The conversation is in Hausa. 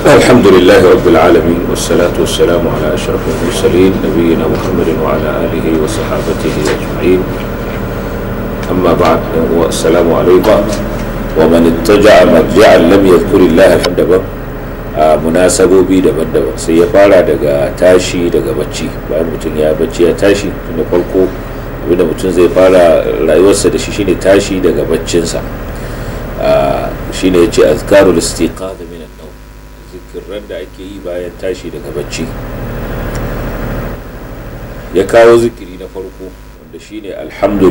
الحمد لله رب العالمين والصلاة والسلام على أشرف المرسلين نبينا محمد وعلى آله وصحابته أجمعين أما بعد والسلام عليكم ومن اتجع مرجعا لم يذكر الله فندبا munasabobi daban-daban sai ya fara daga tashi daga bacci bayan mutum ya bacci ya tashi tunda farko abinda mutum zai fara rayuwarsa da shi shine tashi daga baccinsa shine ya ce azkarul istiqaza min an-nawm zikirran da ake yi bayan tashi daga bacci ya kawo zikiri na farko wanda shine alhamdulillah